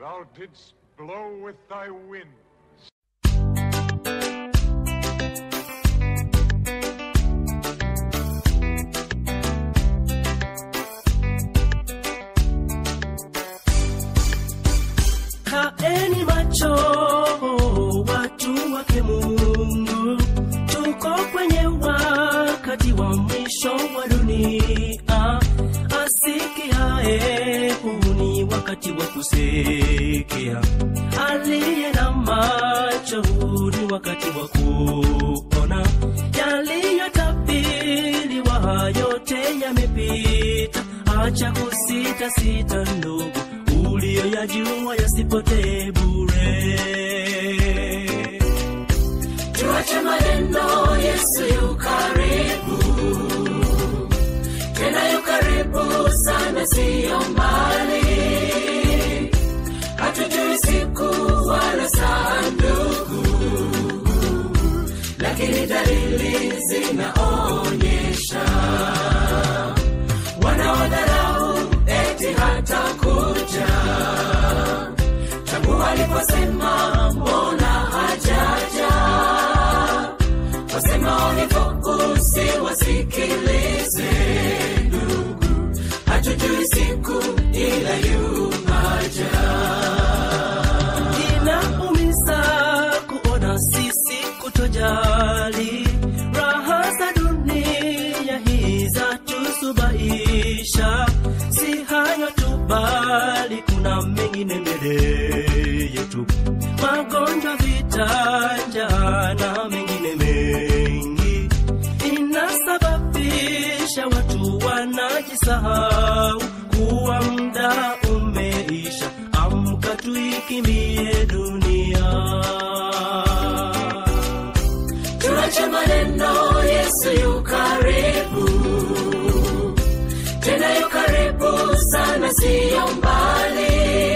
Thou didst blow with thy wind. Kaeni macho watu wake Mungu, tuko kwenye wakati wa mwisho wa dunia. Asikiae, huu ni wakati wa kusikia. Aliye na macho, huu ni wakati wa kuona. Yaliyotabiriwa yote yamepita, acha kusita sita ndugu uliyoyajua yasipotee bure. tuache maneno yesu yu karibu tena yu karibu sana siyo mbali hatujui siku wala saa ndugu lakini dalili zinaonyesha wanaodharau eti hata kuja tangu waliposema mbona hajaja wasema walipokusi wasikilize ndugu hatujui siku ila yumaja Inaumiza kuona sisi kutojali raha za dunia hii za tusubaisha. Si hayo tu, bali kuna mengine mbele yetu, magonjwa, vita, njaa na mengine mengi inasababisha watu wanajisahau kuwa muda umeisha. Amka tuikimbie dunia. tuache maneno yesu yu karibu tena yu karibu sana siyo mbali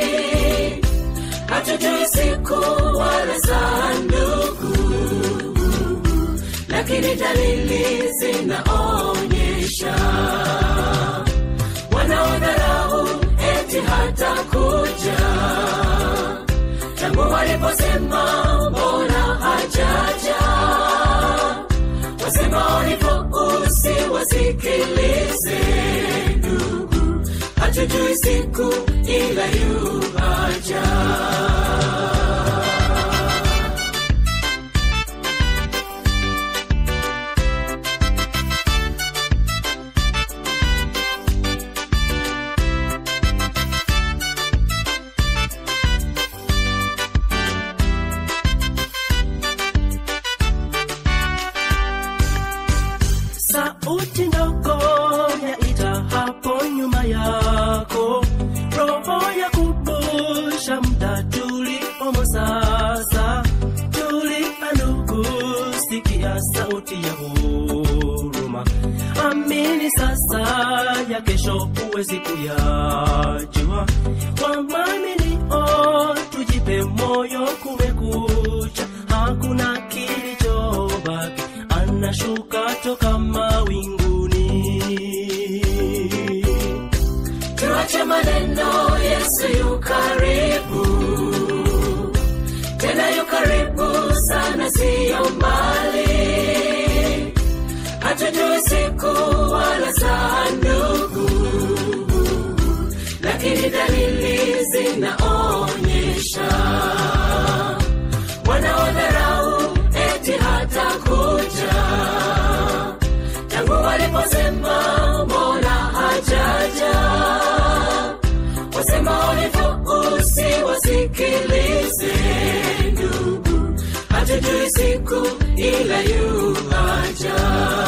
hatujui siku wala saa ndugu lakini dalili zinaonyesha wanaodharau eti hata kuja tangu waliposema mbona hajaja wasema walipousi wasikilize ndugu hatujui siku ila yuaja sauti ndogo yaita hapo nyuma yako, roho ya kumbusha muda tuliomo sasa. Tulia ndugu, sikia sauti ya huruma, amini sasa, ya kesho huwezi kuyajua. Wamwaminio tujipe moyo, kumekucha, hakuna kilichobaki anashuka toka mawinguni. tuache maneno yesu yu karibu tena yu karibu sana siyo mbali hatujui siku wala saa ndugu lakini dalili zinaonyesha wanaodharau eti hata kuja tangu waliposema mbona hajaja wasema walipousi wasikilize ndugu hatujui siku ila yuaja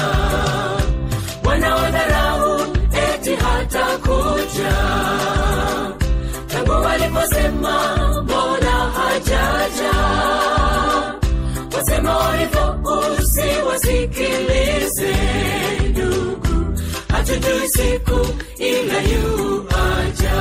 wanaodharau eti hata kuja tangu waliposema mbona hajaja wasema walipousi wasikilize ndugu hatujui siku ila yuaja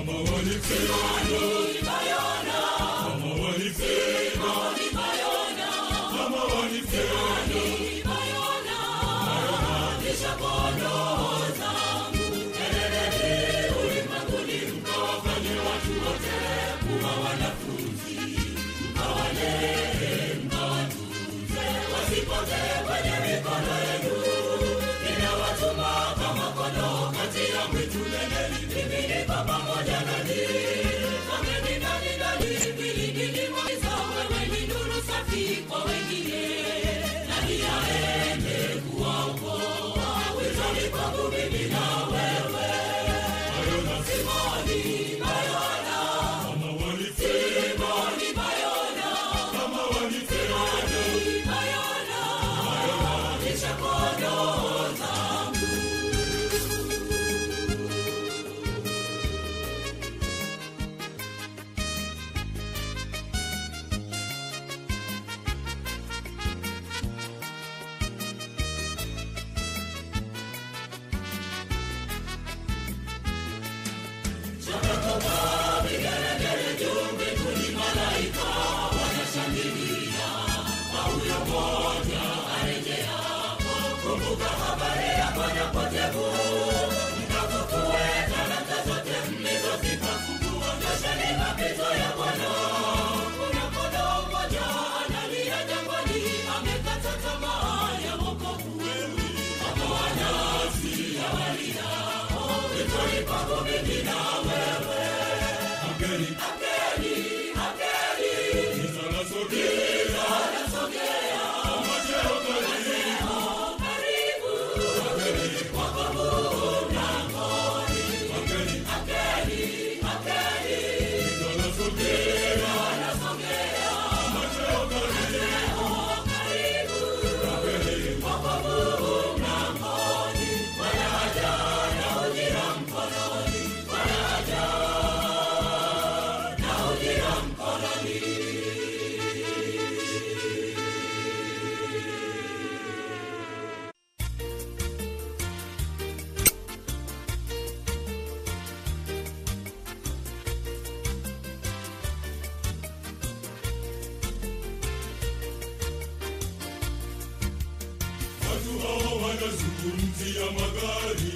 wanazungumzia magari,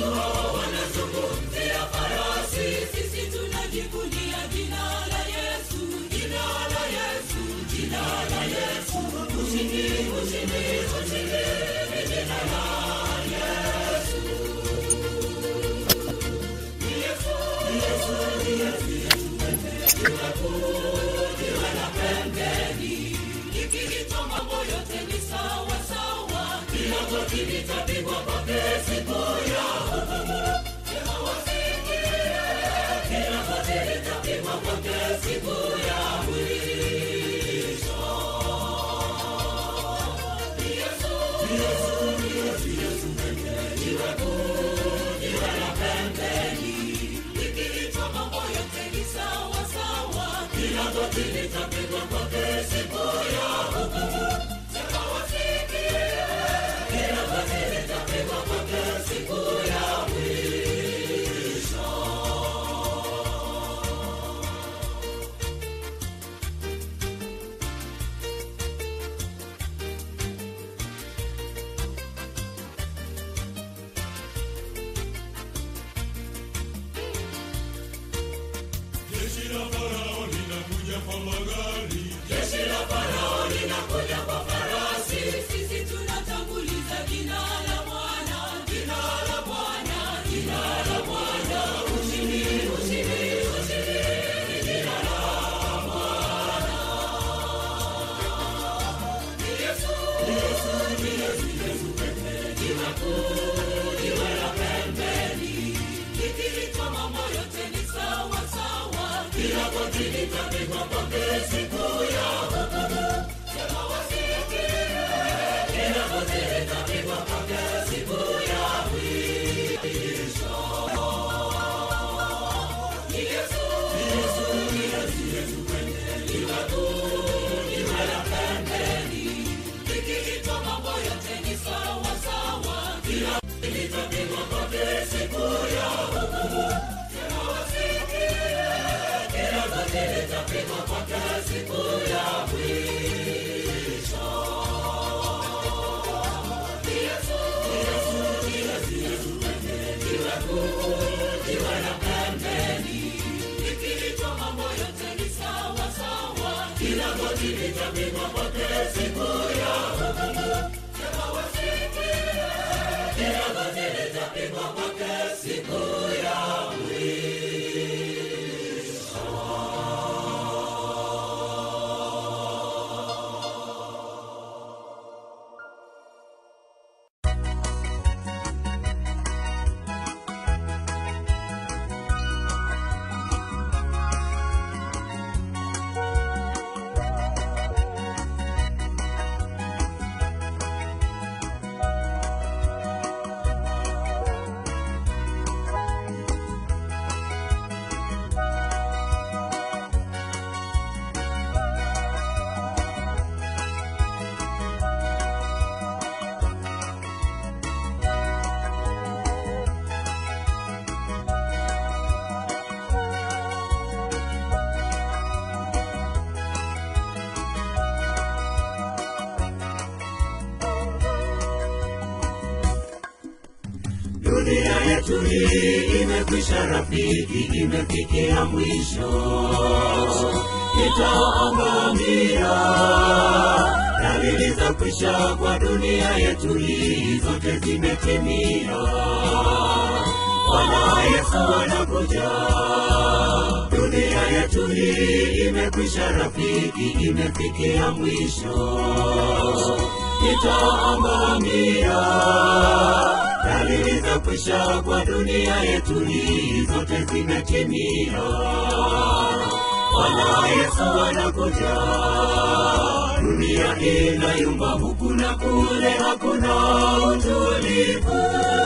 Sisi tunajivunia jina la Yesu, jina la Yesu, jina la Yesu. Ushindi, ushindi, ushindi ni jina la Yesu. Ni Yesu, ni Yesu, ni Yesu, Yesu pekee. Jiwe kuu, jiwe la pembeni. Likiitwa mambo yote ni sawa sawa. Kila goti litapigwa kwake siku ya hukumu. Sema wasikie, kila goti litapigwa kwake siku ya mwisho. Ni Yesu, ni Yesu, ni Yesu, Yesu pekee. Jiwe kuu, jiwe la pembeni. Likiitwa mambo yote ni sawa sawa. Kila goti litapigwa kwake siku ya hukumu. Sema wasikie, kila goti litapigwa kwake siku ya mwisho. jeshi la Farao linakuja kwa magari, Jeshi la Farao linakuja kwa farasi. Sisi tunatanguliza jina la Bwana, jina la Bwana, jina la Bwana. Ushindi, ushindi, ushindi ni jina la Bwana. Ni Yesu, ni Yesu, ni Yesu, Yesu pekee. Jiwe kuu, jiwe la pembeni. Likiitwa mambo yote ni sawa sawa. Kila goti litapigwa kwake siku ya hukumu. Sema wasikie, kila goti litapigwa kwake siku ya mwisho. Ni Yesu, ni Yesu, ni Yesu, Yesu pekee. Jiwe kuu, jiwe la pembeni. Likiitwa mambo yote ni sawa sawa. Kila goti litapigwa kwake siku ya hukumu. Sema wasikie, dunia yetu hii imekwisha rafiki imefikia mwisho itaangamia dalili za kwisha kwa dunia yetu hii zote zimetimia bwana yesu anakuja dunia yetu hii imekwisha rafiki imefikia mwisho itaangamia dalili za kwisha kwa dunia yetu hii zote zimetimia bwana yesu anakuja dunia inayumba huku na kule hakuna utulivu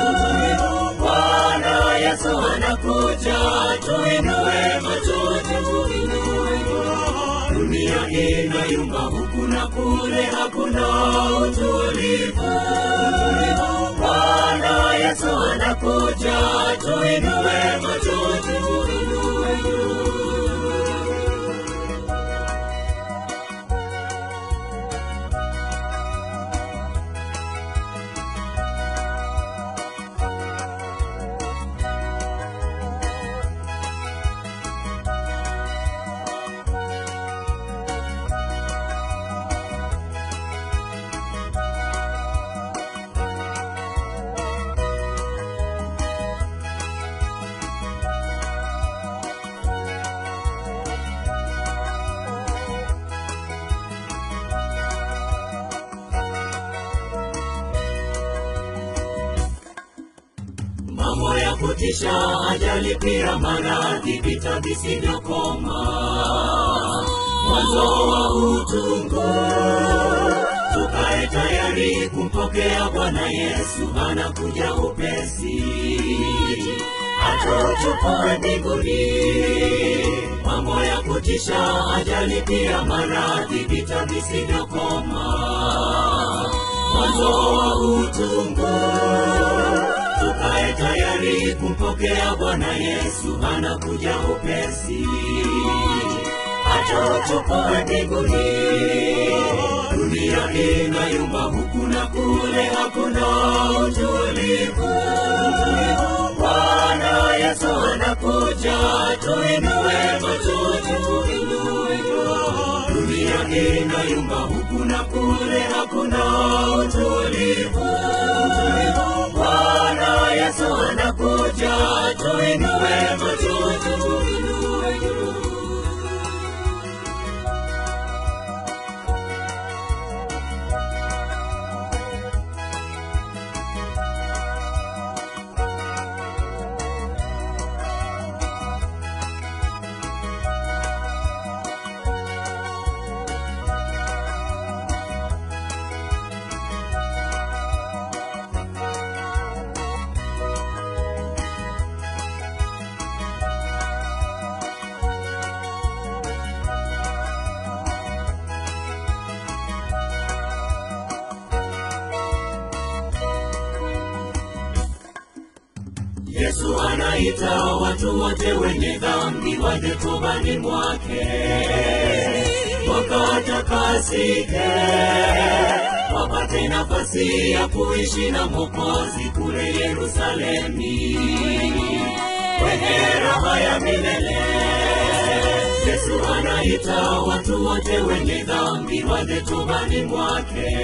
bwana yesu anakuja tuinue macho tuinue dunia inayumba huku na kule hakuna utulivu bwana yesu anakuja tuinue macho tuinue juu mambo ya kutisha, ajali pia maradhi, vita visivyokoma, mwanzo wa utungu. Tukae tayari kumpokea Bwana Yesu, anakuja upesi, atuchukue mbinguni. Mambo ya kutisha, ajali pia maradhi, vita visivyokoma, mwanzo wa utungu tukae tayari kumpokea Bwana Yesu, anakuja upesi, atuchukue mbinguni. Dunia inayumba huku na kule, hakuna utulivu. Bwana Yesu anakuja, tuinue macho, tuinue juu. Dunia inayumba huku na kule, hakuna utulivu. Bwana Yesu anakuja, tuinue macho, tuinue juu. yesu anaita watu wote wenye dhambi waje tubani mwake wakatakasike wapate nafasi ya kuishi na mwokozi kule yerusalemi kwenye raha ya milele yesu anaita watu wote wenye dhambi waje tubani mwake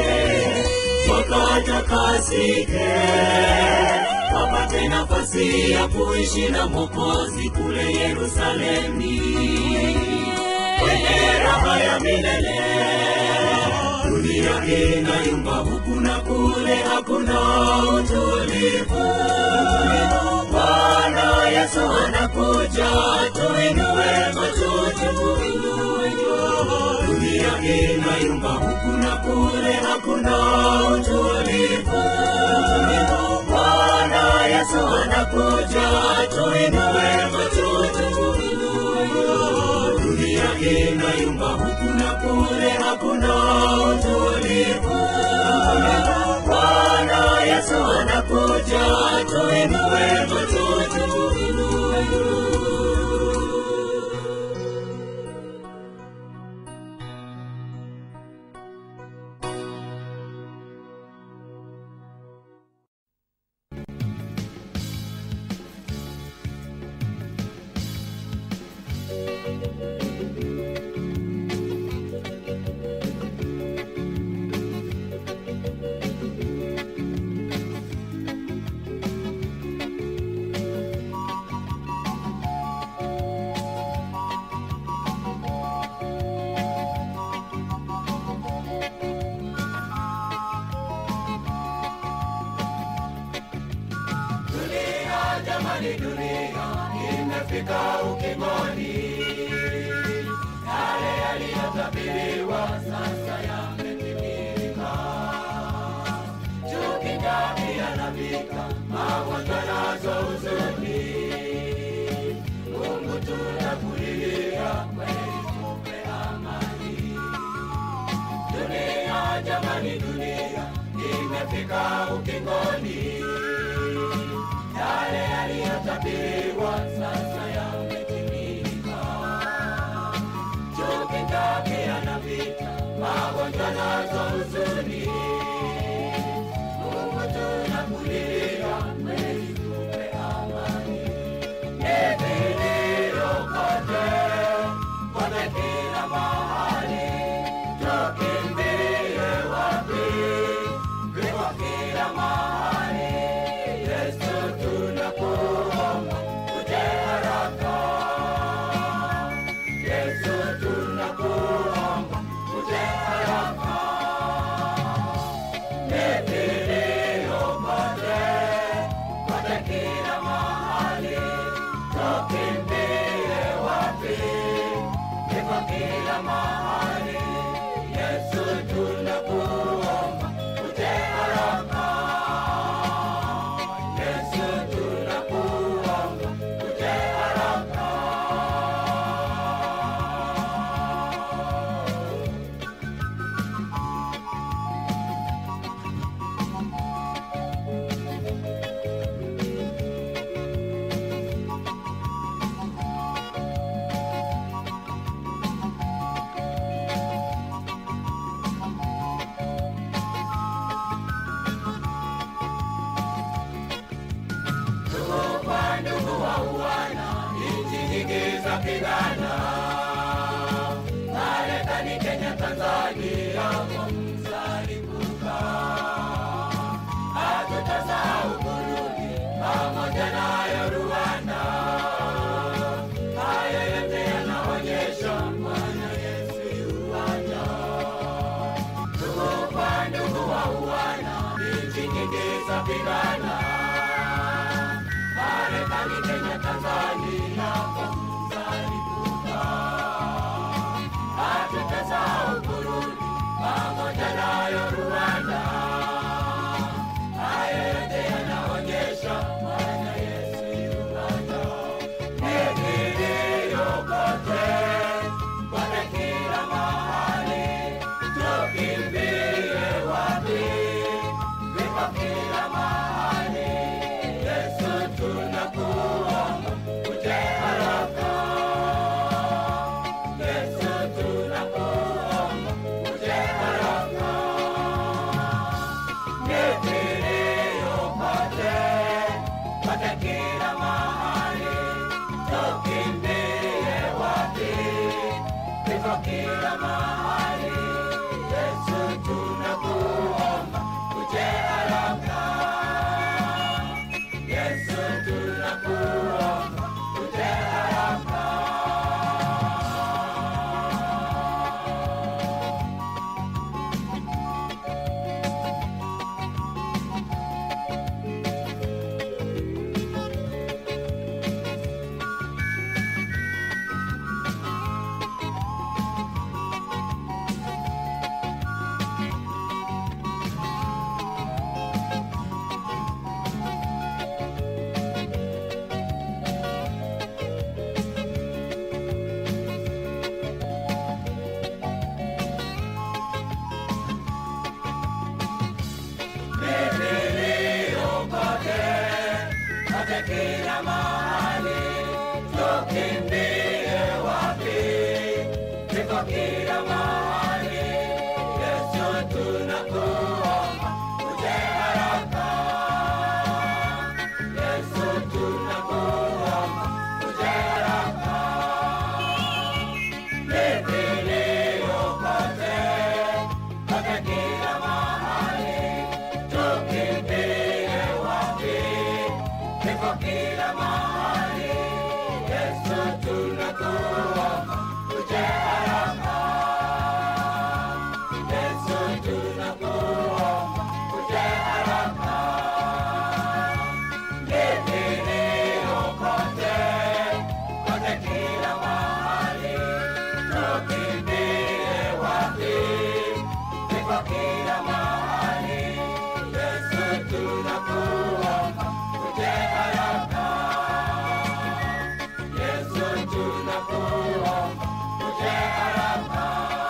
wakatakasike wapate nafasi ya kuishi na mwokozi kule yerusalemi kwenye raha ya milele dunia inayumba huku na kule hakuna utulivu bwana yesu anakuja tuinue macho juu dunia inayumba huku na kule hakuna utulivu bwana yesu anakuja tuinue macho juu dunia inayumba huku na kule hakuna utulivu bwana yesu anakuja tuinue macho juu Dunia jamani, dunia imefika ukingoni. Yale yaliyotabiriwa sasa yametimilika. Chuki, njaa na vita, magonjwa nazo huzuni. Mungu tunakulilia, kweli tupe amani. Dunia jamani, dunia imefika ukingoni yale yaliyotabiriwa sasa yametimilika. Chuki, njaa na vita, magonjwa nazo huzuni. Mungu tunakulilia, kweli tupe amani. Ni vilio kote, kote kila mahali, tukimbie wapi? Viko kila mahali. Yesu tunakuomba uje haraka. Yesu tunakuomba uje haraka. Ni vilio kote, kote kila mahali. Tukimbie wapi? Viko kila mahali. Yesu tunakuomba uje haraka. Yesu tunakuomba uje haraka. Ndugu kwa ndugu wauana, nchi nyingi za pigana. Marekani, Kenya, Tanzania kwa mzalipuka. Hatutasahau Burundi pamoja nayo Rwanda. Haya yote yanaonyesha Bwana Yesu yuaja. Ndugu kwa ndugu wauana, nchi nyingi za pigana. Marekani, Kenya, Tanzania kwa mzalipuka. Hatutasahau Burundi pamoja nayo Rwanda. Haya yote yanaonyesha Bwana Yesu yuaja. Ni kilio kote, kote kila mahali. Tukimbie wapi? Viko kila mahali. Iko kila mahali, Yesu tunakuomba, uje haraka. Yesu tunakuomba, uje haraka. Kimbilio kote, kote kila mahali, tukimbilie wapi? Kifo kila mahali, Yesu tunakuomba, uje haraka. Yesu tunakuomba, uje haraka. Kimbilio kote, kote kila mahali, tukimbilie wapi? Kifo kila mahali, Yesu tunakuomba, uje haraka. Yesu tunakuomba, uje haraka.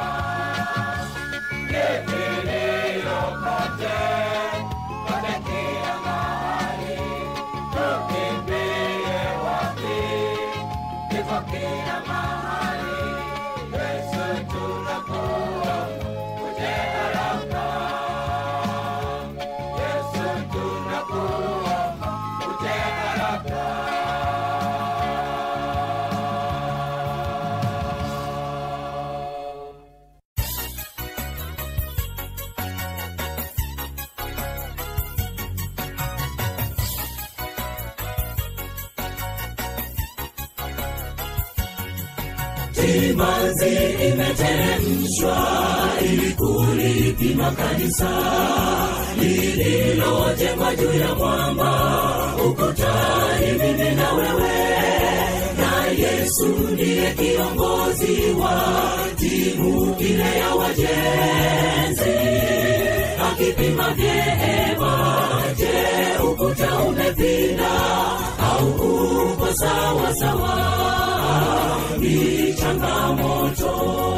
Kimbilio kote, kote kila mahali, tukimbilie wapi? Kifo kila mahali, Yesu tunakuomba, uje haraka. Yesu tunakuomba, uje haraka. Timanzi imeteremshwa ili kulipima kanisa lililojengwa juu ya mwamba ukutani, mimi na wewe na Yesu ndiye kiongozi wa timu ile ya wajenzi, akipima vyema, je, ukuta umepinda au uko sawa sawa? Ni changamoto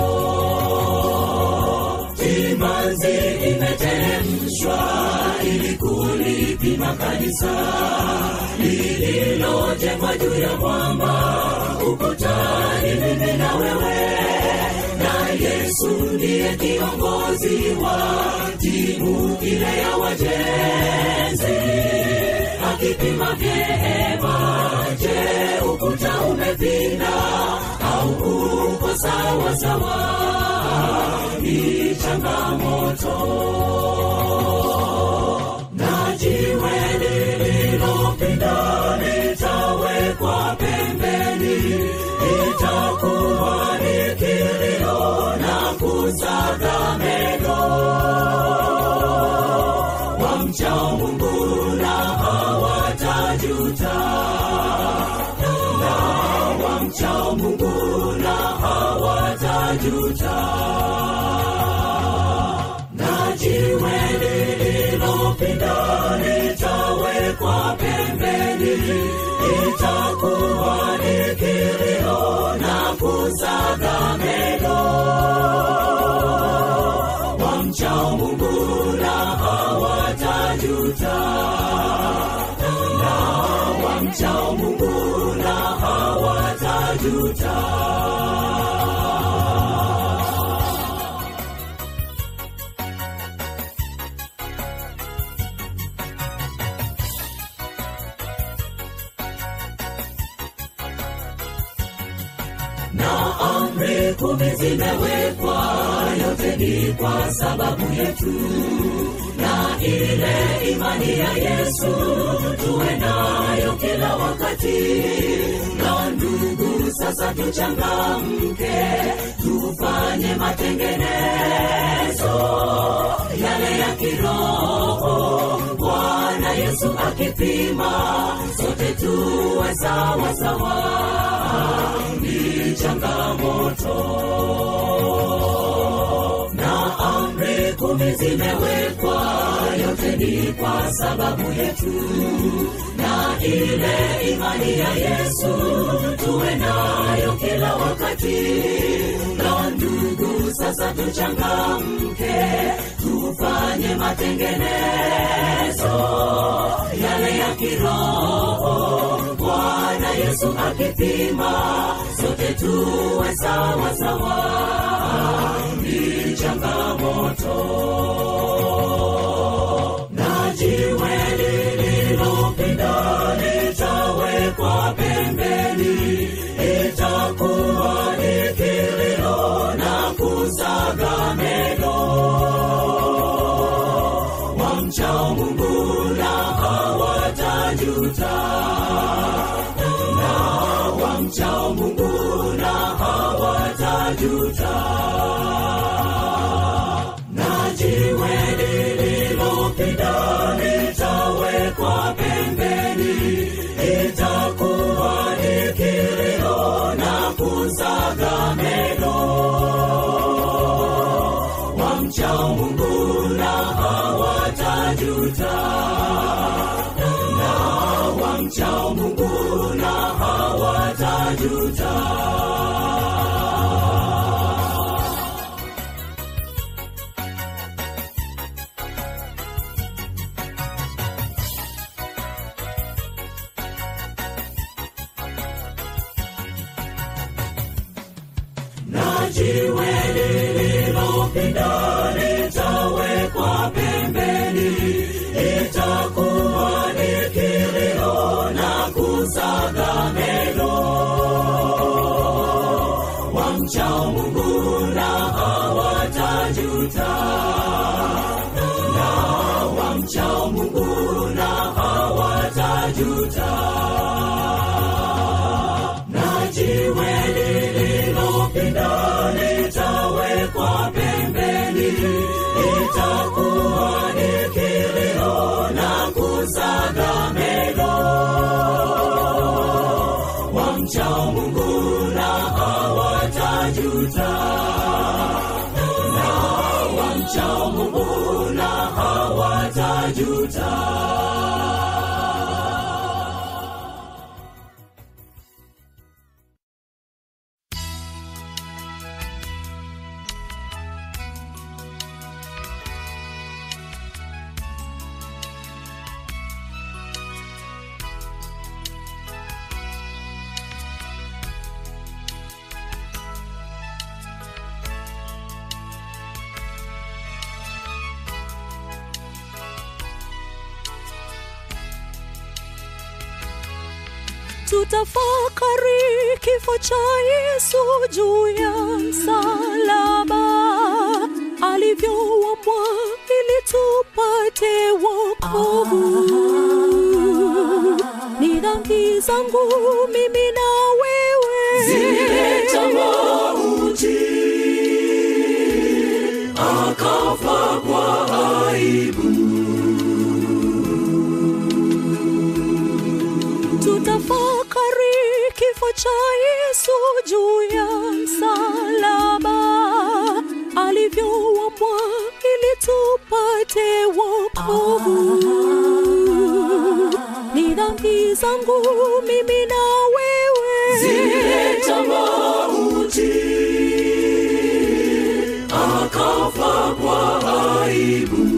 timanzi imeteremshwa ili kulipima kanisa lililojengwa juu ya mwamba ukutani, mimi na wewe na Yesu ndiye kiongozi wa timu ile ya wajenzi, akipima vyema, je, ukuta umepinda au uko sawa sawa? Ni changamoto na jiwe lililopinda litawekwa pembeni, itakuwa ni kilio na kusaga meno. Wamcha Mungu na hawatajuta, na wamcha Mungu na hawatajuta na jiwe lililopinda litawekwa pembeni, itakuwa ni kilio na kusaga meno. Wamcha Mungu na hawatajuta, na wamcha Mungu na hawatajuta. na amri kumi zimewekwa, yote ni kwa sababu yetu, na ile imani ya Yesu tuwe nayo kila wakati. Na ndugu, sasa tuchangamke, tufanye matengenezo yale ya kiroho, Bwana Yesu akipima, sote tuwe sawa sawa ni changamoto na amri kumi zimewekwa, yote ni kwa sababu yetu, na ile imani ya Yesu tuwe nayo kila wakati. Na ndugu, sasa tuchangamke, tufanye matengenezo yale ya kiroho, Bwana Yesu akipima, sote tuwe sawa sawa ni changamoto na jiwe lililopinda litawekwa pembeni itakuwa ni kilio na kusaga meno wamchao mungu na hawatajuta na wamchao mungu na hawatajuta na jiwe lililopinda litawekwa pembeni itakuwa ni kilio na kusaga meno wamchao mungu na hawatajuta na wamchao mungu na hawatajuta na jiwe lililopinda litawekwa pembeni itakuwa ni kilio na kusaga meno wamchao mungu na hawatajuta na wamchao mungu na hawatajuta na jiwe lililopinda litawekwa pembeni itakuwa ni kilio na kusaga meno wamchao mungu na hawatajuta na wamchao mungu na hawatajuta tutafakari kifo cha yesu juu ya msalaba alivyouambwa ili tupate wokovu ni dhambi zangu mimi na wewe zileta mauti akafa kwa aibu tutafakari kifo cha yesu juu ya msalaba alivyouambwa ili tupate wokovu ni dhambi zangu mimi na wewe zileta mauti akafa kwa aibu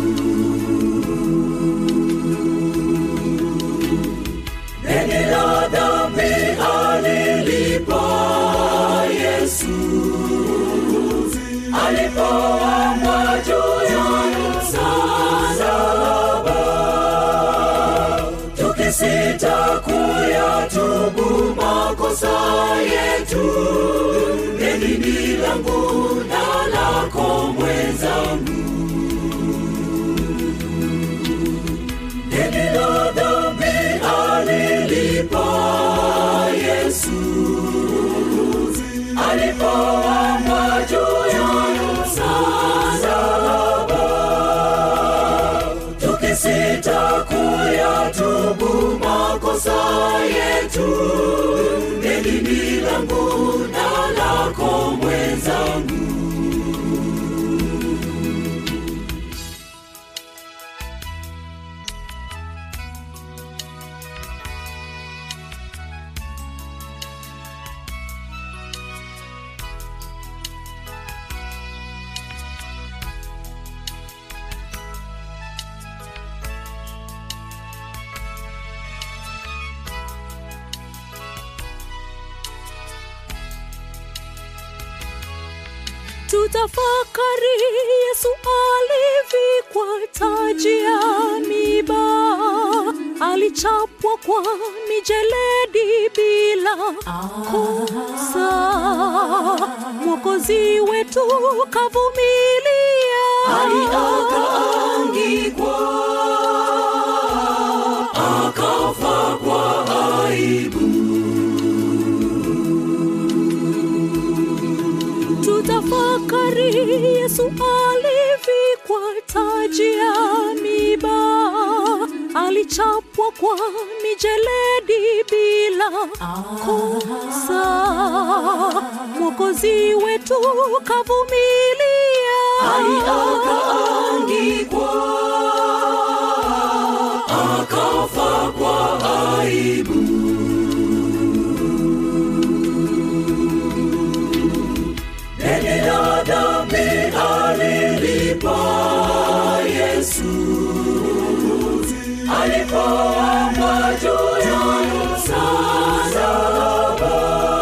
deni la dhambi alilipa yesu alipoamwa juu ya msalaba tukisita kuyatubu makosa yetu deni ni langu na lako mwenzangu deni la dhambi alilipa yesu alipoamwa juu ya msalaba tukisita kuyatubu makosa yetu deni ni langu na lako mwenzangu tutafakari yesu alivikwa taji ya miba alichapwa kwa mijeledi bila kosa mwokozi wetu kavumilia akaangikwa akafa kwa aibu tutafakari yesu alivikwa taji ya miba alichapwa kwa mijeledi bila kosa mwokozi wetu kavumilia akaangikwa akafa kwa aibu deni la dhambi alilipa yesu alipoamba juu ya msalaba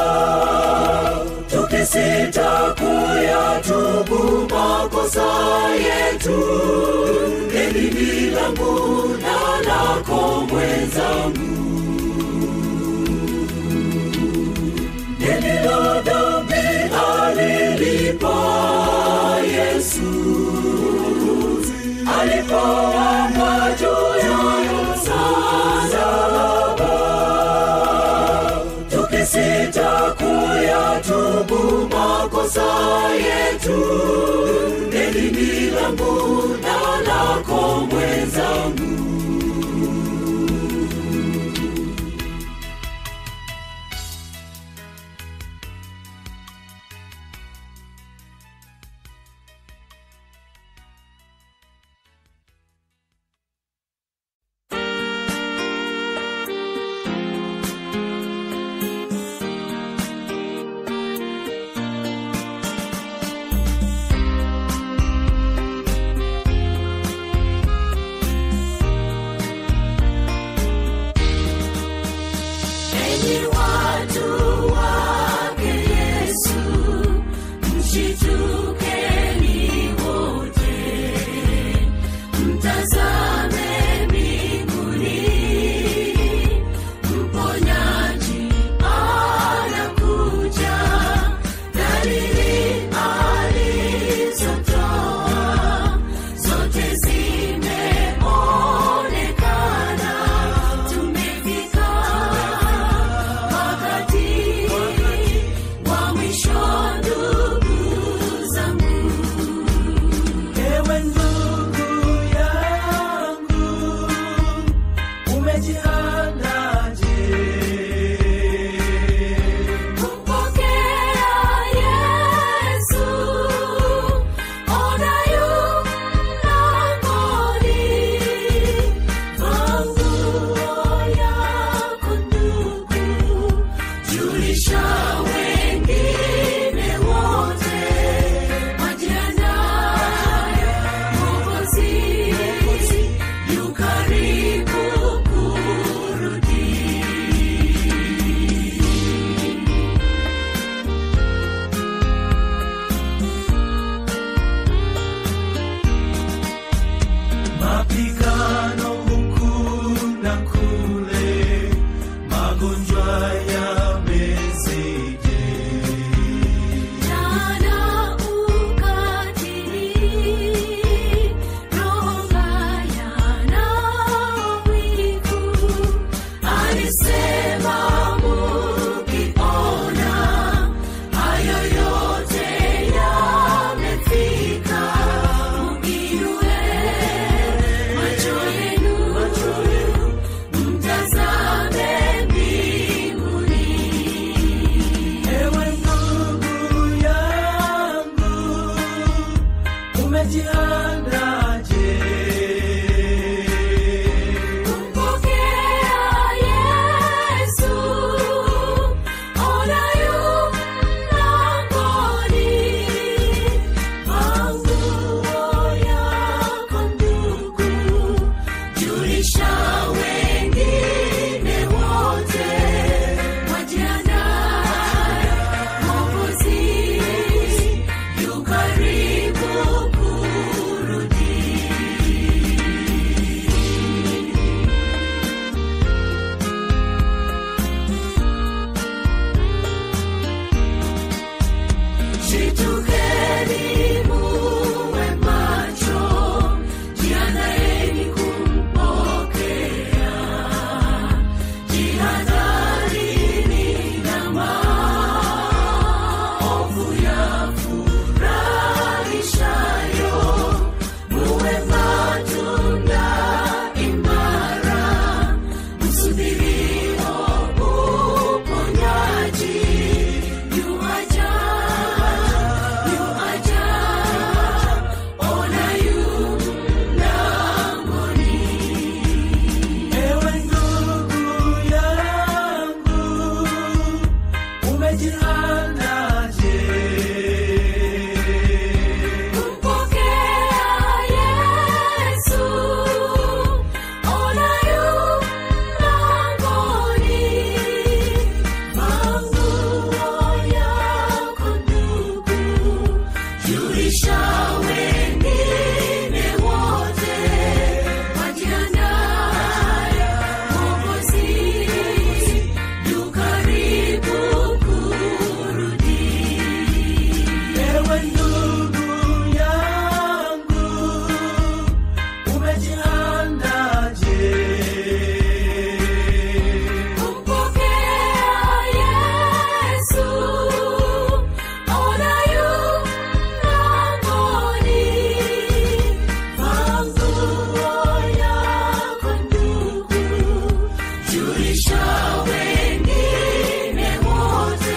tukisita kuyatubu makosa yetu deni langu na lako mwenzangu deni la dhambi alilipa yesu alipoamba juu ya msalaba tukisita kuyatubu makosa yetu deni langu na lako mwenzangu Enyi watu wake Yesu, mshitukeni wote, mtazame mbinguni, mponyaji anakuja, dalili alizotoa zote zimeonekana, tumefika wakati wa mwisho, ndugu zangu. Ewe ndugu yangu, umejiandaje? Kumpokea Yesu, ona yu mlangoni. Vaa nguo yako ndugu, julisha wengine wote, wajiandae, Mwokozi yu karibu kurudi. Mapigano huku na kule, magonjwa yamezidi. Jana ukatili, roho mbaya na wivu, alisema mukiona hayo yote yamefika, muinue macho yenu, mtazame mbinguni. Ewe ndugu yangu, umejiandaje? Kumpokea Yesu, ona yu mlangoni. Vaa nguo yako ndugu, julisha wengine wote, wajiandae, Mwokozi yu karibu Shitukeni muwe macho, jiandaeni kumpokea. Jihadharini na maovu yafurahishayo, muwe matunda imara, msubirio uponyaji. Yuaja, yuaja, ona yu mlangoni. Ewe ndugu yangu, umejiandaje? Kumpokea Yesu, ona yu mlangoni. Vaa nguo yako ndugu, julisha wengine wote, wajiandae, Mwokozi yu karibu kurudi. Ewe ndugu yangu, umejiandaje? Kumpokea Yesu, ona yu mlangoni. Vaa nguo yako ndugu, julisha wengine wote,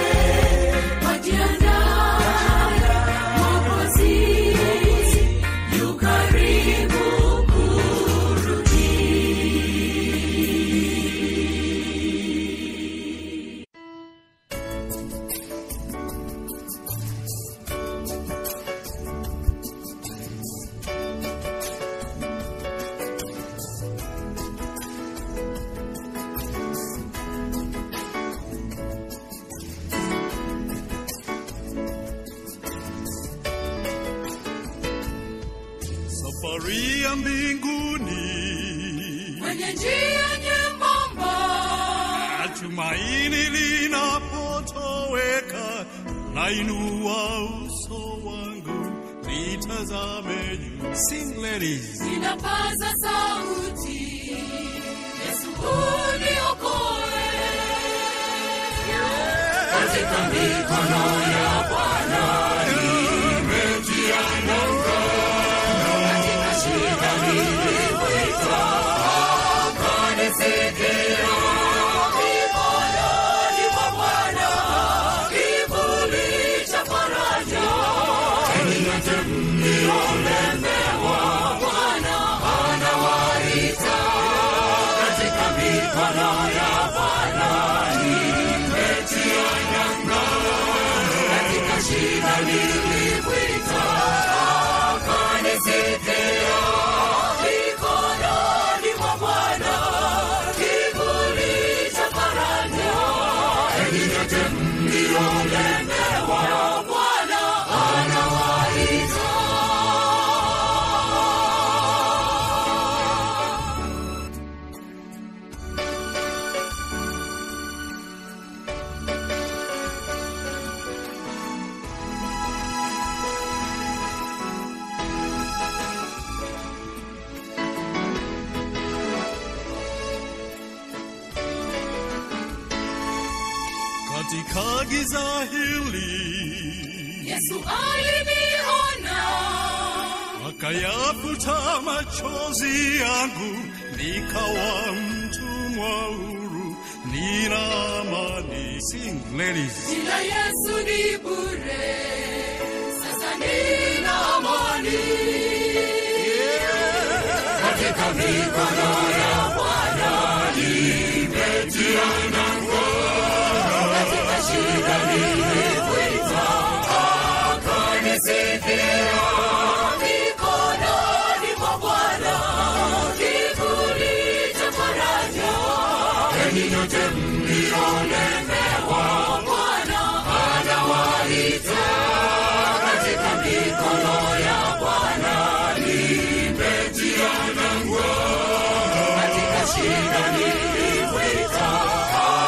wajiandae, Mwokozi yu karibu kurudi. safari ya mbinguni Kwenye njia nyembamba na tumaini linapotoweka nainua uso wangu nitazame juu sing ladies zinapaza sauti, Yesu uniokoe. Katika mikono ya Bwana nimetia nanga, katika shida niliwita, akanisikia. Mikononi mwa Bwana, kivuli cha faraja, heri yote mliolemewa, Bwana anawaita. Katika mikono ya Bwana nimetia nanga, katika shida niliwita, akanisikia. Mikononi mwa Bwana, kivuli cha faraja, heri yote mliolemewa, Bwana anawaita. katika giza hili Yesu aliniona, akayafuta machozi yangu nikawa mtumwa huru nina amani sing ladies jina Yesu ni bure, sasa nina amani. Katika mikono ya Bwana nimetia nanga, katika shida niliwita, akanisikia. Mikononi mwa Bwana, kivuli cha faraja, heri yote mliolemewa, Bwana anawaita. Katika mikono ya Bwana nimetia nanga, katika shida niliwita,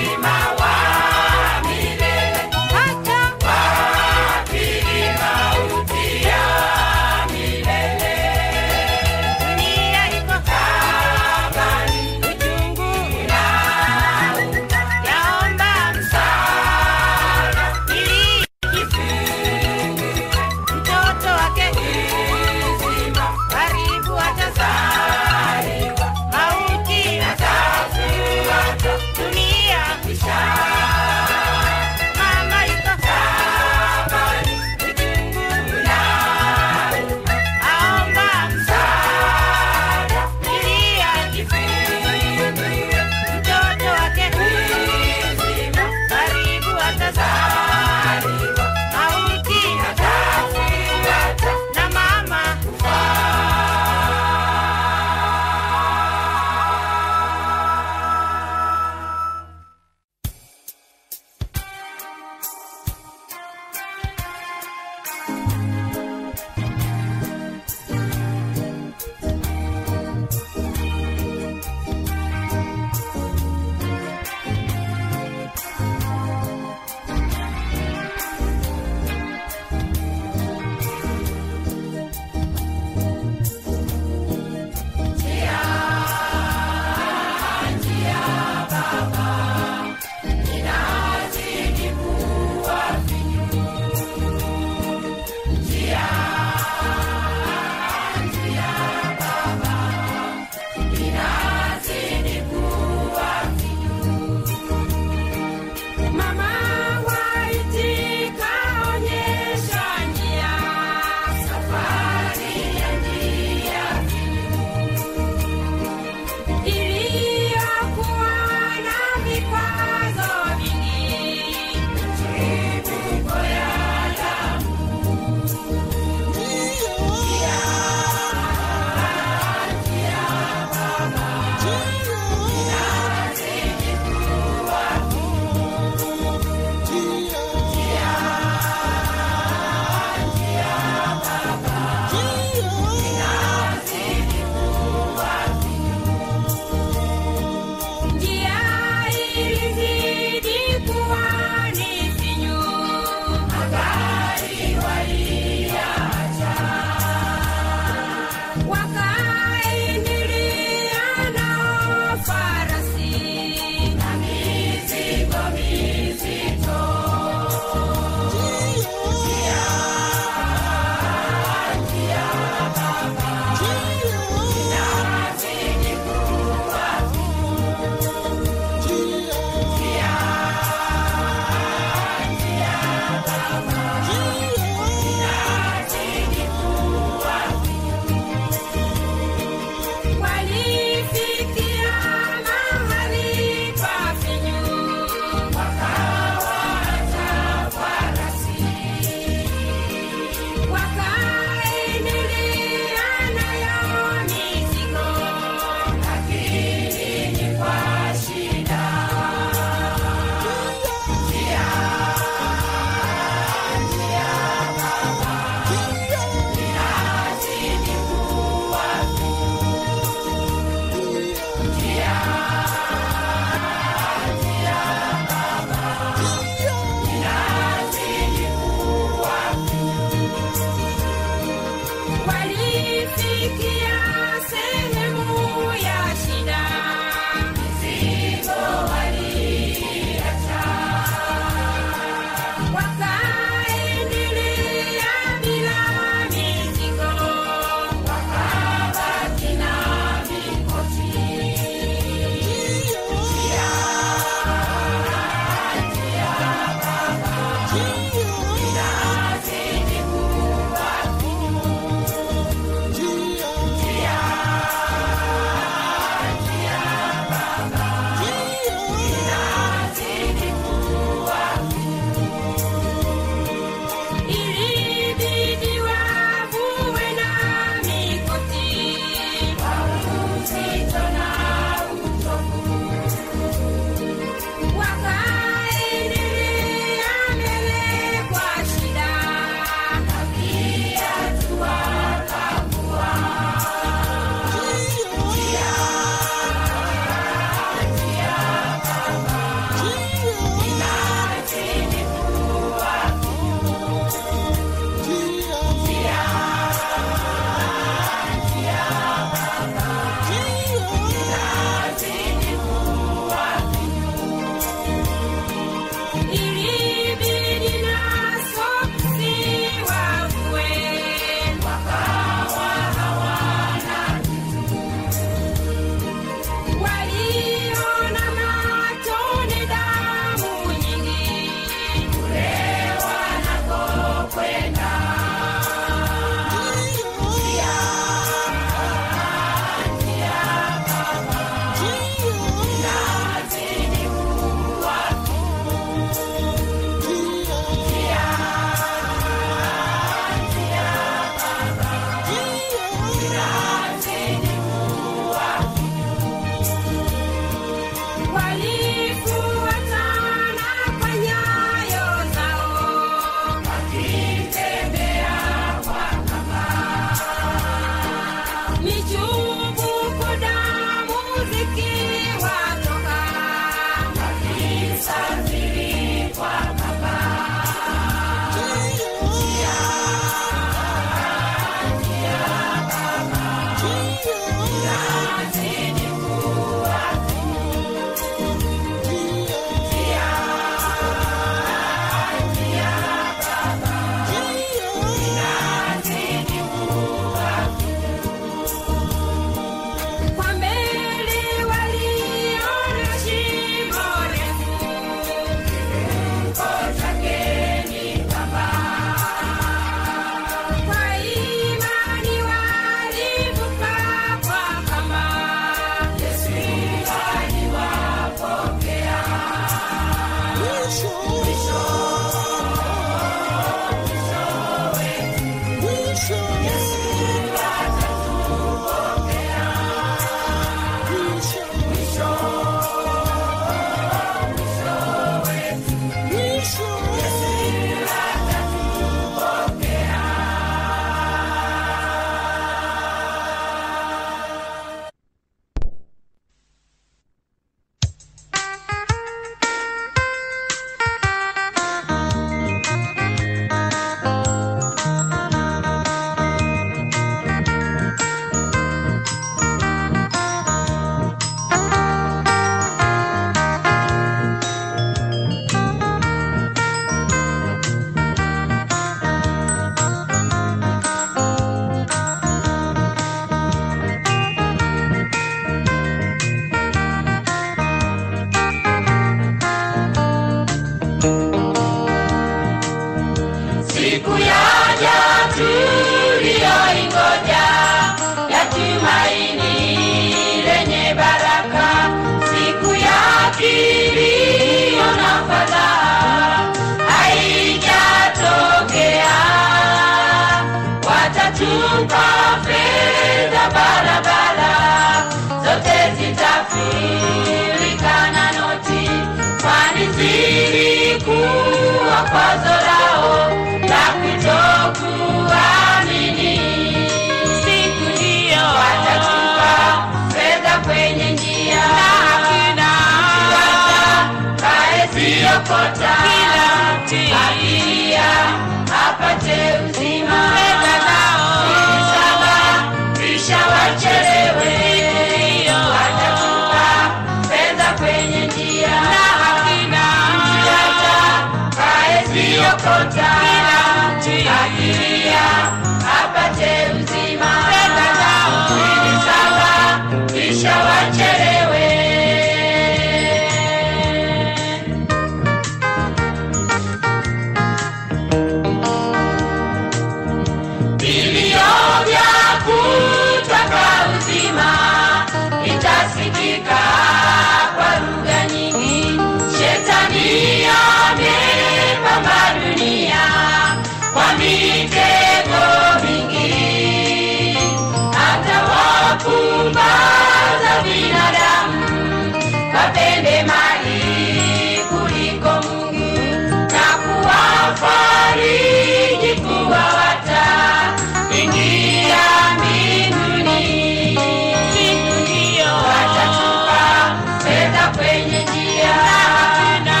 binadamu wapende mali kuliko Mungu na kuwafariji kuwa wataingia mbinguni. Siku hiyo watatupa fedha kwenye njia na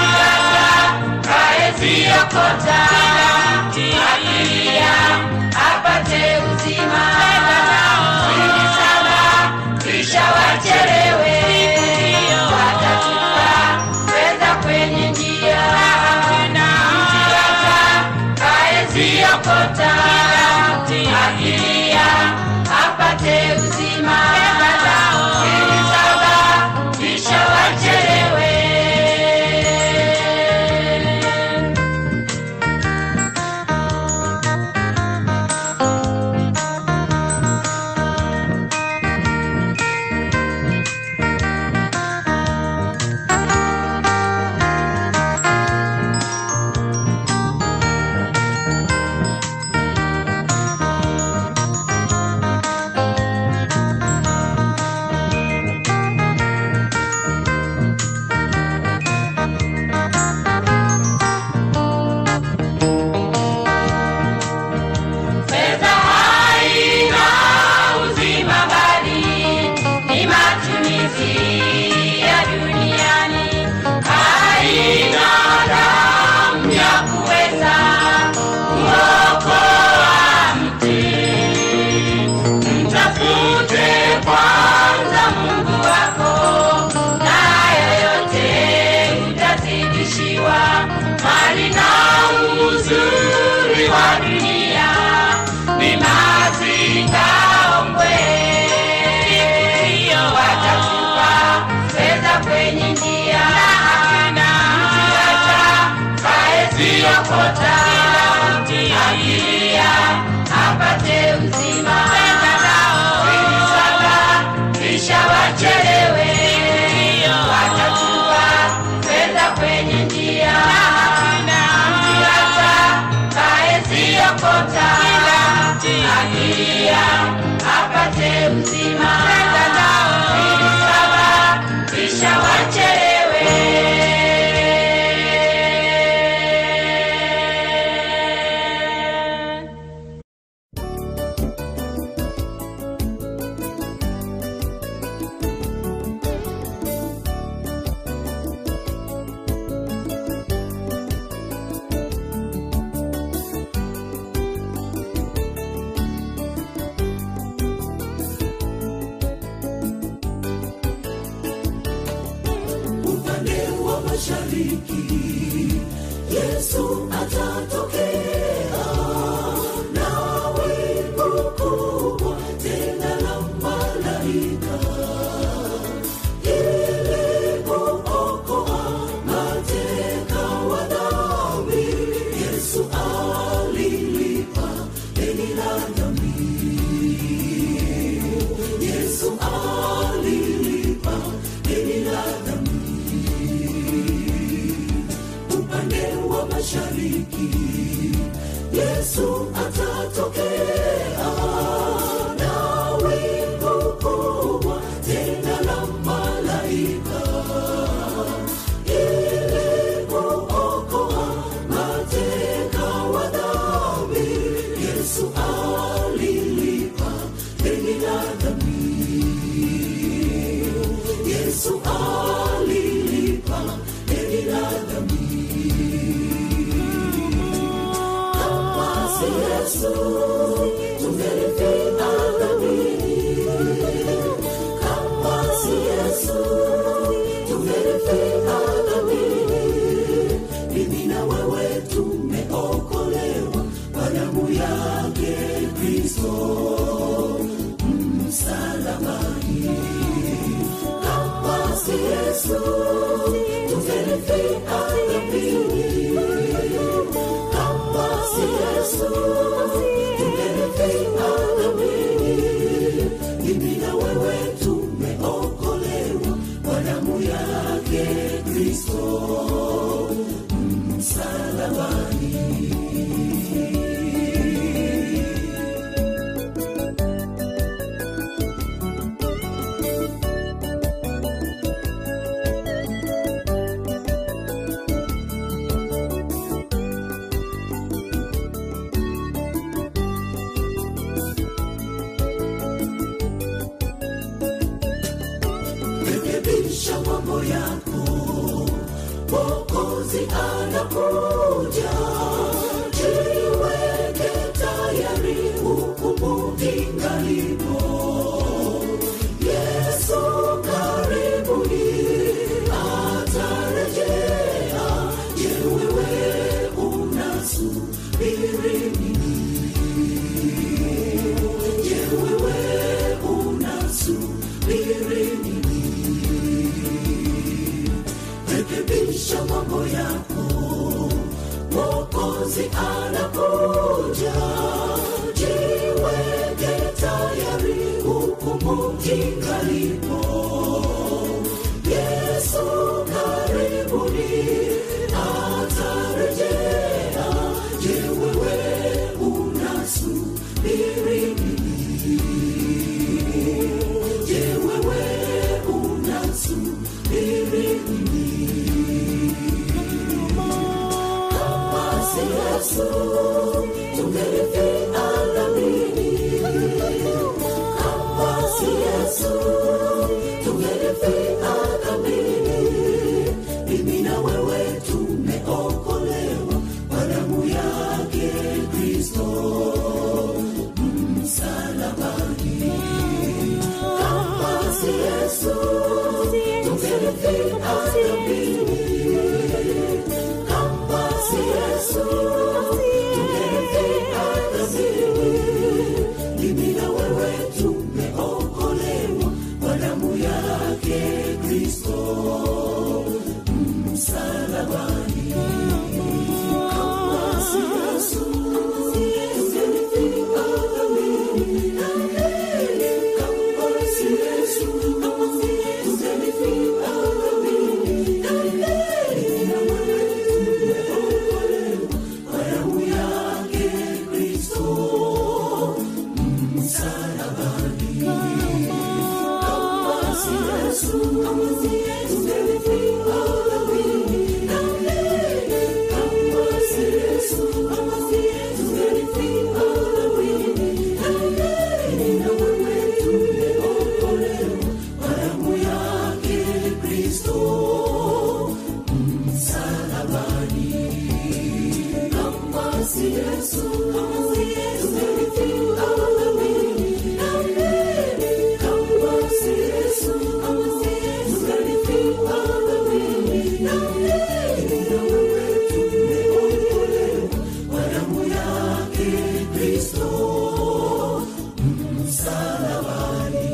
kaeziokota akilia apate uzima Sini sana kisha wachelewe watatupa fedha kwenye njia na kaeziokota akilia apate uzima Sini sana kisha wachelewe Fedha haina uzima bali ni matumizi ya duniani. Haina damu ya kuweza kuokoa mtu. Mtafute kwanza Mungu wako, na yoyote utazidishiwa. Mali na uzuri wa dunia ni mazingaombwe. Watatupa fedha kwenye njia na hata kaeziokota akilia apate uzima Sini sana kisha wachelewe watatupa fedha kwenye njia na hata kaeziokota akilia apate uzima Sini sana kisha wachelewe upande wa mashariki yesu atatokea na wingu kubwa tena la malaika ili kuokoa mateka wa dhambi yesu alilipa deni la dhambi yesu alilipa deni la dhambi upande wa mashariki yesu atatokea na wingu kubwa tena la malaika ili kuokoa mateka wa dhambi yesu alilipa deni la dhambi yesu alilipa deni la dhambi kama si yesu tungelifia dhambini kama si yesu tungelifia dhambini mimi na wewe tumeokolewa kwa damu yake kristo msalabani kama si yesu tungelifia dhambini kama si yesu tungelifia dhambini mimi na wewe tumeokolewa kwa damu yake kristo msalabani rekebisha mambo yako mokozi anakuja jiweke tayari hukumu ingalipo yesu karibuni atarejea je wewe unasubiri nini je wewe unasubiri nini rekebisha mambo yako mokozi anakuja jiweke tayari hukumu ingalipo yesu karibuni atarejea je wewe unasubiri nini je wewe unasubiri nini kama si yesu tungelifia dhamini kama si yesu tungelifia dhamini mimi na wewe tumeokolewa kwa damu yake kristo msalabani kama si yesu tungelifia dhamini kama si yesu tungelifia dhamini mimi na wewe tumeokolewa kwa damu yake kristo msalabani kama si yesu tungelifia dhamini kama si yesu tungelifia dhamini mimi na wewe tumeokolewa kwa damu yake kristo msalabani kama si yesu tungelifia dhamini kama si yesu tungelifia dhamini mimi na wewe tumeokolewa kwa damu yake kristo msalabani kama si yesu tungelifia dhamini kama si yesu tungelifia dhamini mimi na wewe tumeokolewa kwa damu yake kristo msalabani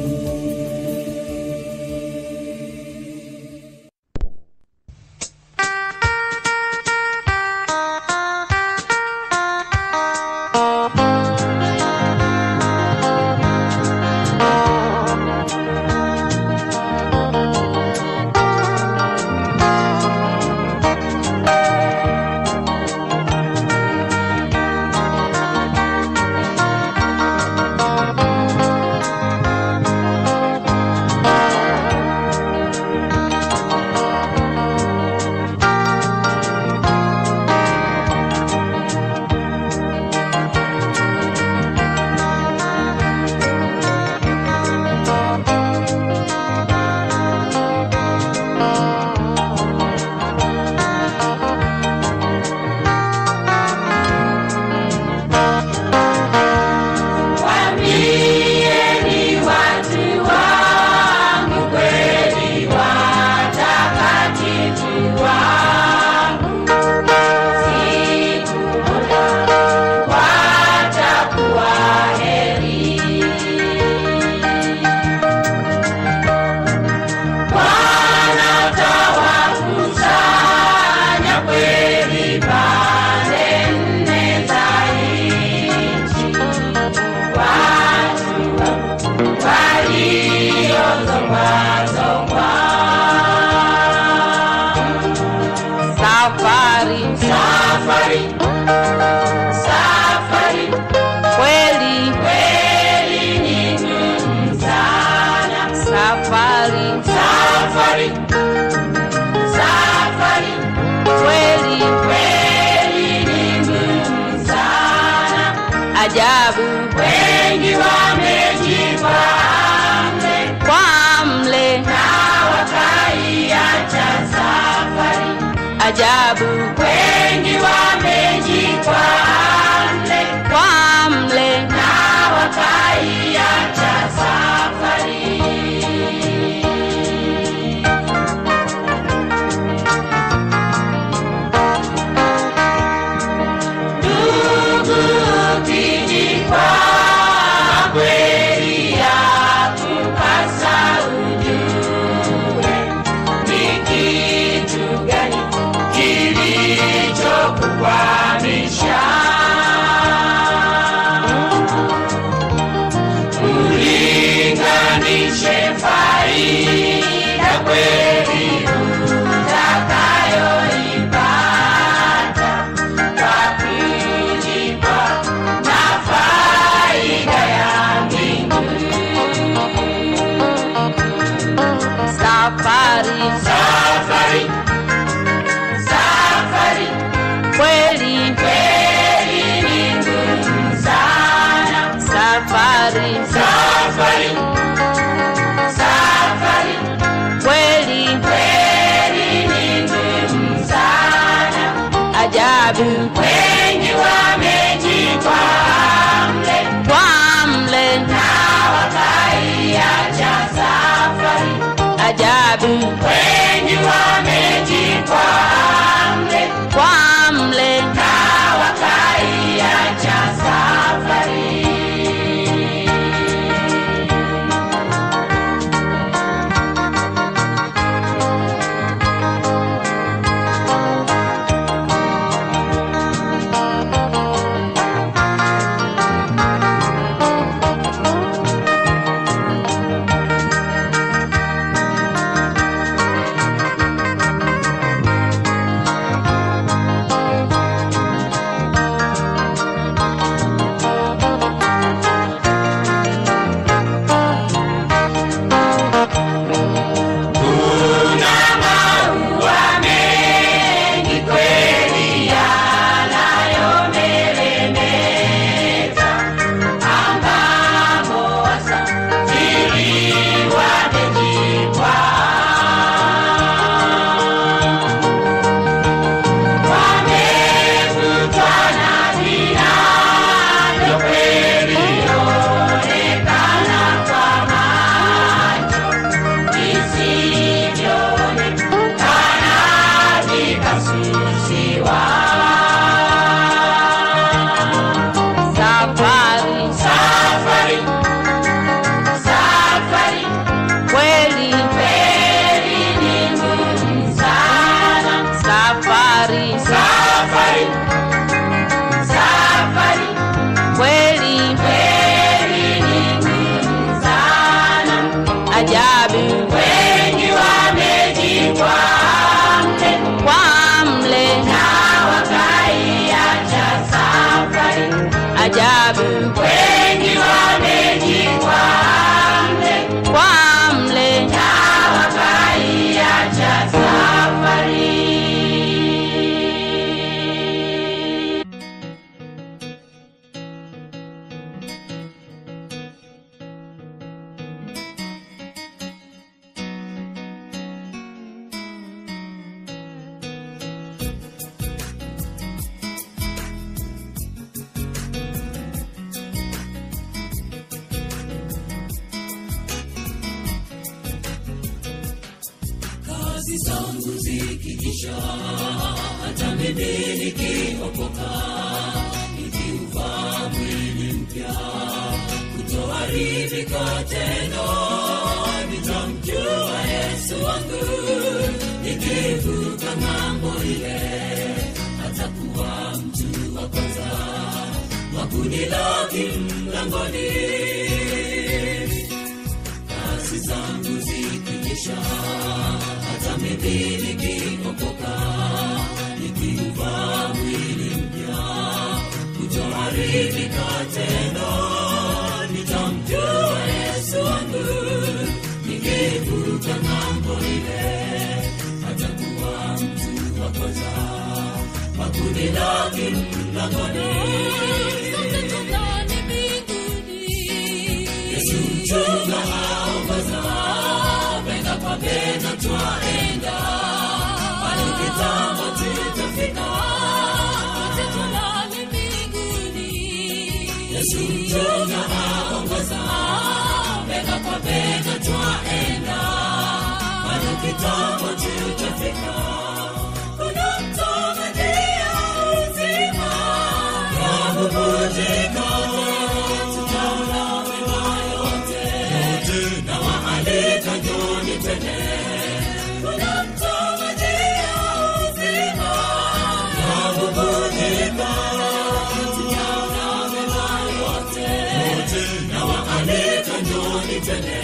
Waambieni watu wangu kweli watakatifu wangu, siku moja watakuwa heri. Bwana atawakusanya kweli pande nne za nchi watu waliozongwazongwa. Safari, safari, safari, kweli kweli ni ngumu sana. Safari, safari, safari, kweli kweli ni ngumu sana ajabu wengi wamejipambe kwa mle na wakai ajabu wengi wamejikwa mle kwa mle na wakaiacha safari ndugu ukijikwa kweli yakupasa ujue ni kitu gani kilichokukwamisha ulinganishe faida kweli utakayoipata kwa kujipa na faida ya mbinguni safari safari safari kweli kweli ni ngumu sana safari safari safari kweli kweli ni ngumu sana ajabu wengi wamejikwa mle kwa mle na wakaiacha safari ajabu wengi wamejikwa mle kwa mle na wakaiacha safari kuna maua mengi kweli yanayomeremeta ambamo wasafiri wamejikwa wamevutwa na vinavyo kweli onekana kwa macho visivyoonekana vikasusiwa. safari Safari, safari, kweli kweli ni ngumu sana. safari Safari, safari, kweli kweli ni ngumu sana. ajabu Wengi wamejikwa mle kwa mle na wakaiacha safari. ajabu Wengi wamejikwa mle kwa mle na wakaiacha safari. kazi zangu zikiisha, hata mimi nikiokoka, nikiuvaa mwili mpya, kutoharibika tena, nitamjua Yesu wangu, nikivuka ng'ambo ile, atakuwa mtu wa kwanza wa kunilaki mlangoni kazi zangu zikiisha, hata mimi nikiokoka, nikiuvaa mwili mpya, kutoharibika tena, nitamjua Yesu wangu, nikivuka ng'ambo ile, atakuwa mtu wa kwanza wa kunilaki mlangoni. Yesu mchunga aongoza, bega kwa bega twaenda, pale kitambo tu Yesu mchunga aongoza, bega kwa bega twaenda, bado kitambo tutafika. Kuna mtamagia uzima, yabubujika, tutaona mema yote, na waalika njoni tene. Kuna mtamagia uzima, yabubujika, tutaona mema yote, na waalika njoni tene.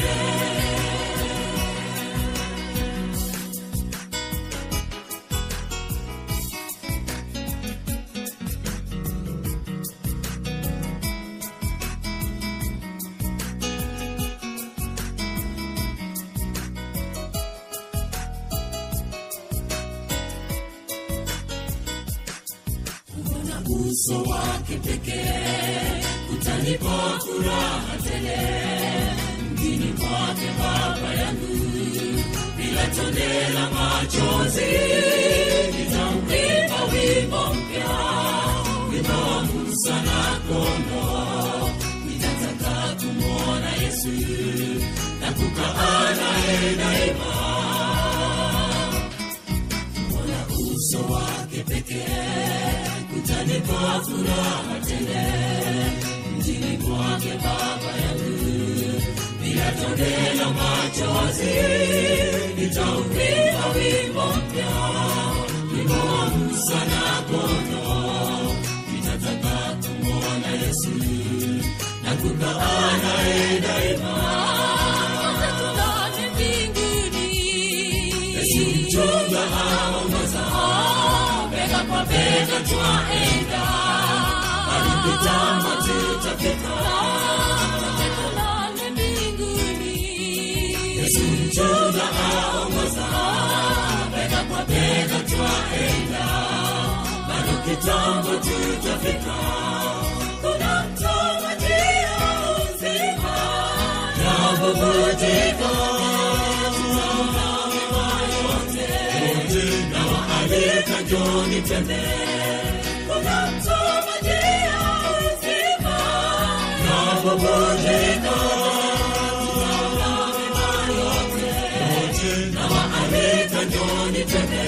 kuona uso wake pekee utanipa furaha tele mjini kwake baba yangu bila tone la machozi nitamwimba wimbo mpya wimbo wa musa na kondo nitataka kumwona yesu na kukaa naye daima kuona uso wake pekee kutanipa furaha tele mjini kwake baba yangu bila tone la machozi nitaupinga wimbo mpya wimbo wa musa na kono nitataka kumwona yesu na kukaa naye daima Yesu mchunga aongoza, bega kwa bega twaenda, hadi kitambo tutafika. Yesu mchunga aongoza, bega kwa bega twaenda, bado kitambo tutafika. Kuna mtamagia uzima, na bubujika, tutaona mema yote, na waalika njoni tene. Kuna mtamagia uzima, na bubujika, tutaona mema yote, na waalika njoni tene.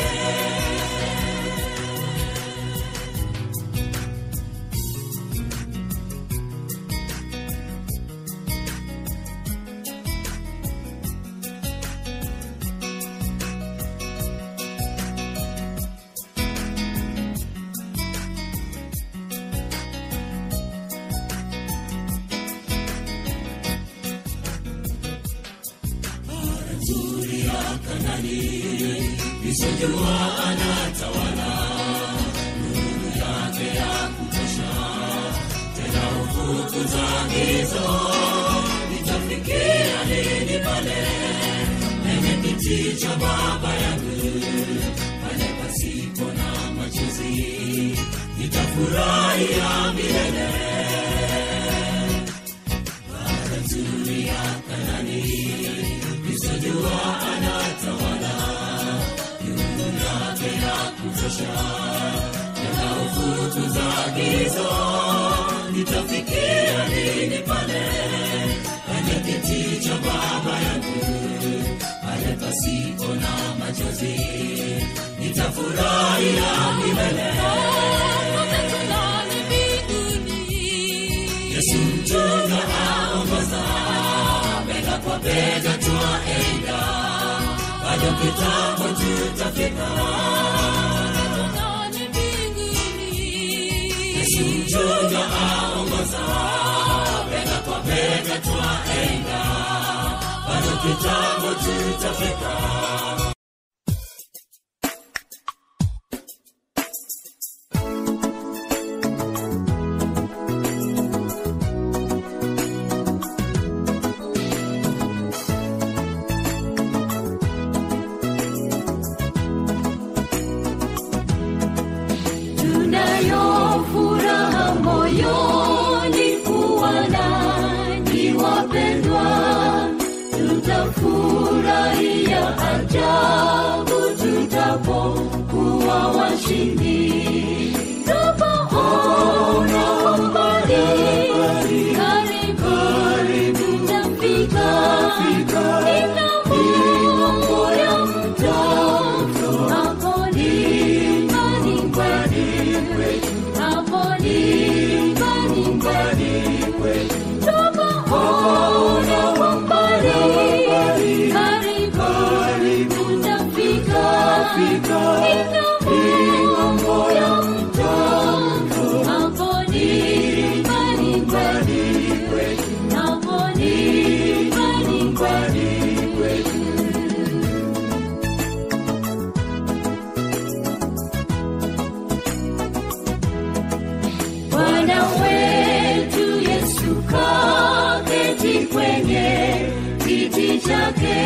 nzuri ya Kanani, nisojua anatawala, nuru yake ya kutosha, tena ufukuza giza. Nitafikia lini pale penye kiti cha Baba yangu, pale pasipo na machozi, nitafurahia milele. Bara nzuri ya Kanani, nisojua anatawala, nuru yake ya kutosha, tena ufukuza giza. Nitafikia lini pale penye kiti cha Baba yangu, pale pasipo na machozi, nitafurahia milele. Yesu mchunga aongoza, bega kwa bega twaenda, bado kitambo tutafika. Yesu mchunga aongoza, bega kwa bega twaenda, bado kitambo tutafika. tunayo furaha moyoni kuwa nanyi wapendwa tutafurahia ajabu ng'ambo ya mto. Hapo ni nyumbani kwetu. Hapo ni nyumbani kwetu. Bwana wetu Yesu kaketi kwenye kiti chake,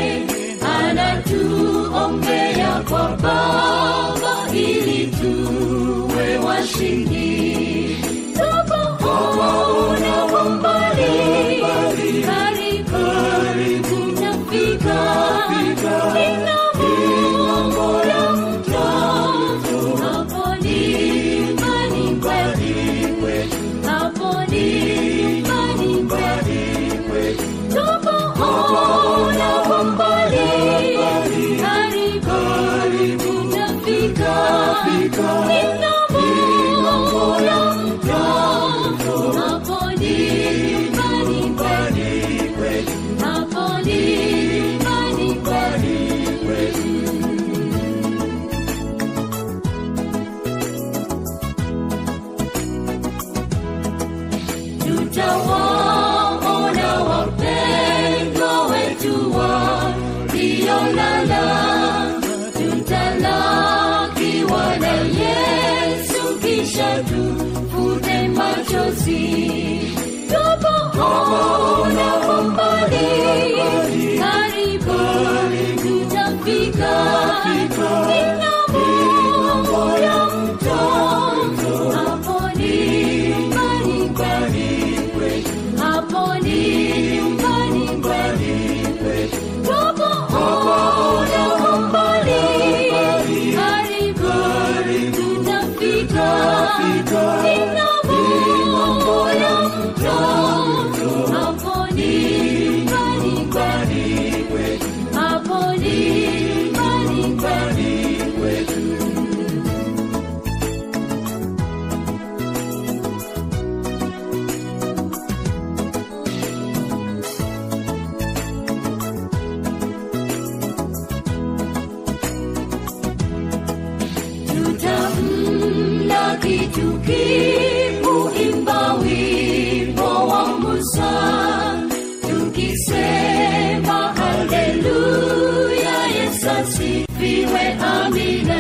anatuombea kwa Baba ili tuwe washindi. Tupoona kwa mbali, karibu tutafika. Ni ng'ambo ya mto, hapo ni nyumbani kwetu. Hapo ni nyumbani kwetu. Tupoona kwa mbali, karibu tutafika. Ni ng'ambo ya mto, hapo ni nyumbani kwetu. Hapo ni nyumbani kwetu. tutawaona wapendwa wetu waliolala, tutalakiwa na Yesu kisha tufute machozi. Tupoona kwa mbali, karibu tutafika. Ni ng'ambo ya mto, hapo ni nyumbani kwetu. Hapo ni nyumbani kwetu. Tupoona kwa mbali, karibu tutafika. Ni ng'ambo ya mto, hapo ni nyumbani kwetu. Hapo ni nyumbani kwetu. tutamlaki tukiuimba wimbo wa Musa tukisema haleluya, Yesu asifiwe, amina.